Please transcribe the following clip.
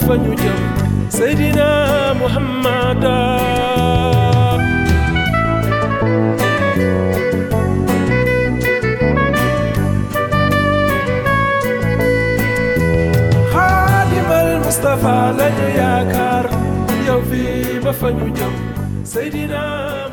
fa ñu jëm Seydina Muhammada xaadimal Mustafa lañu yaakaar yow fii ba fa ñu jëm Seydina